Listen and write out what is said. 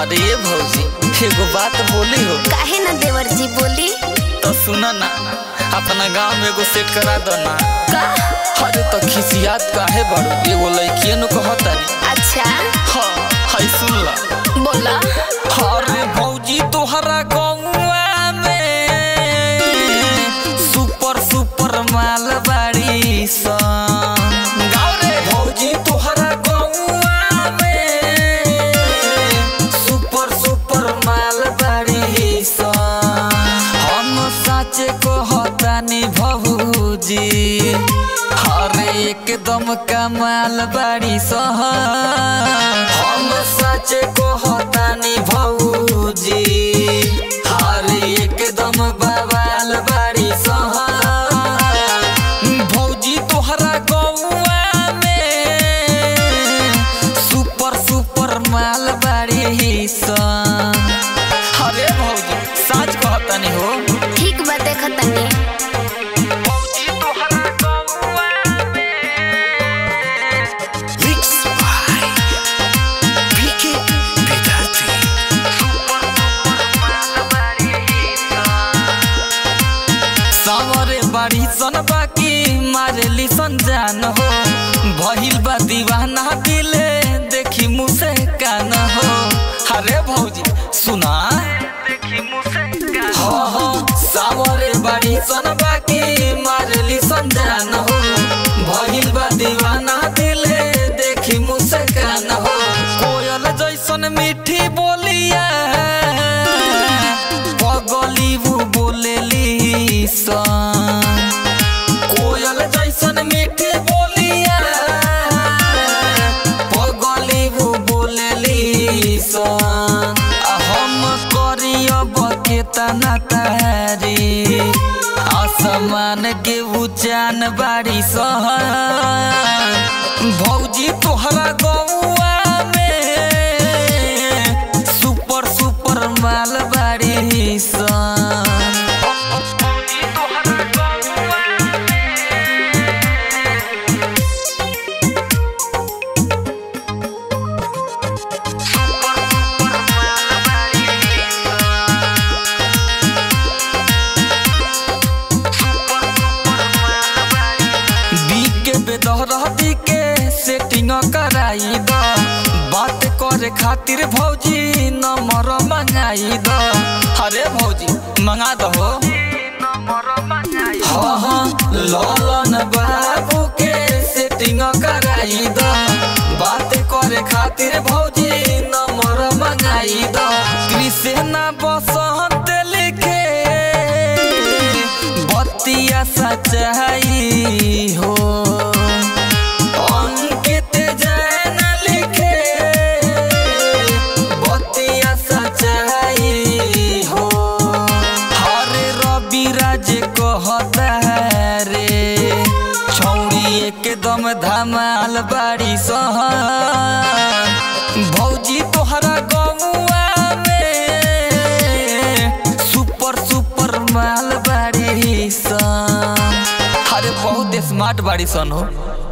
अरे ये भौजी एगो बात बोली हो काहे ना देवर जी बोली तो सुना ना अपना गांव में एगो सेट करा दो ना का अरे तो खिसियात काहे बड़ो एगो लड़किए नु कहतानी अच्छा हाँ हाय सुन ला बोला अरे भौजी तोहरा गौवा में सुपर सुपर माल बाड़ी सन गाँव रे भौजी तोहरा गौवा में सुपर सुपर माल बाड़ी सन हम साचे कहतानी भौजी हर एकदम कमाल बाड़ी सन हम साचे कहतानी भौजी हर एकदम बवाल बाड़ी सन भौजी तोहरा गौवा में सुपर सुपर माल बाड़ी सन अरे भौजी साच कहतानी हो ठीक बा देखतानी भौजी तोहरा गौवा में Mix by PK Vidarthi. सावरे बाड़ी सन बाकी मारेली सन जान हो भइल बा दीवाना दिले देखी मुसे कान हो अरे भौजी सुना हाँ हाँ सावरे बाड़ी सन बाकी मारेली सन जान हो भइल बा दीवाना दिले देखी मुसे कान हो कोयल जैसन मीठी बोलिया पगली वो बोलेली सन कोयल जैसन मीठी बोलिया पगली वो बोलेली सन आ हम करियब केतना तारी आसमान के उचान बाड़ी सहन भौजी तोहरा गौआ में सुपर सुपर माल बाड़ी सन बीके बेदहरती के सेटिंग कराई द बात करे खातिर भौजी नंबर मंगाई द अरे भौजी मंगा दहो हाँ हाँ ललन बाबू के सेटिंग कराई द बात करे खातिर भौजी नंबर मंगाई द कृष्णा बसंत लिखे बतिया सच्चाई हो अंकित जैन लिखे बतिया सच्चाई हो हरे रवि राज कहता रे छौड़ी एकदम धमाल बाड़ी सहन भौजी तोहरा गौआ में सुपर सुपर माल बाड़ी सन अरे बहुत स्मार्ट बाड़ी सन हो